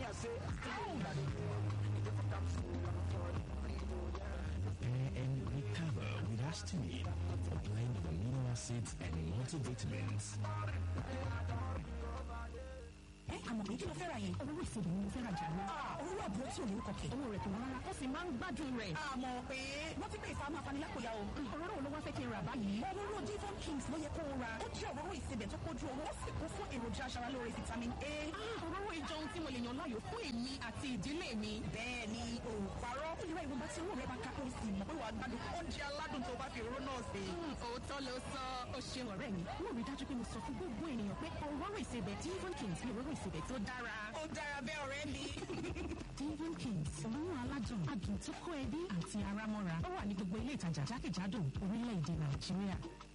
Prepare and recover with Astimine, a blend of amino acids and multivitamins. ẹ àmọ̀ pé kí ló fẹ́ ra yẹn. owó ìṣèlú ni mo fẹ́ ra jà ní. owó àbúrò tí ò ní kọ̀kẹ́. owó rẹ̀ kò wọ́n rárá ó sì máa ń gbádùn rẹ̀. àmọ̀ pé wọ́n ti pè fún amọ̀ afanilákòyà o. òróró wo ló wá fẹ́ kí n rà báyìí. òróró divon kings ló yẹ kó o ra. ó jẹ́ òróró ìsebẹ̀ tó kójú owó ó sì kún fún èròjà aṣaralóore vitamin a. òróró ìjọ ohun tí mo lè yàn láàyò fún èmi àti ìdílé mi. bẹ́ẹ̀ ni o parọ́. ó lè ra ìwọ̀nba tí owó rẹ̀ bá ká ó sì mọ̀ pé wàá gbádùn oúnjẹ aládùn tó bá fi òróró náà sè. òótọ́ ló sọ ó ṣe ọ̀rẹ́ mi. mo rí dájú pé mo sọ fún gbogbo ènìyàn pé òróró ìsebẹ̀ divon kings ni òróró ìsebẹ̀ tó dára. ó dára bẹ́ẹ̀ ọ̀rẹ́ mi. divon kings òórùn aládùn adùn tó kó ẹbí àti ara mọ́ra ó wà ní gbogbo ilé ìtajà jákèjádò orílẹ̀-èdè nàìjíríà.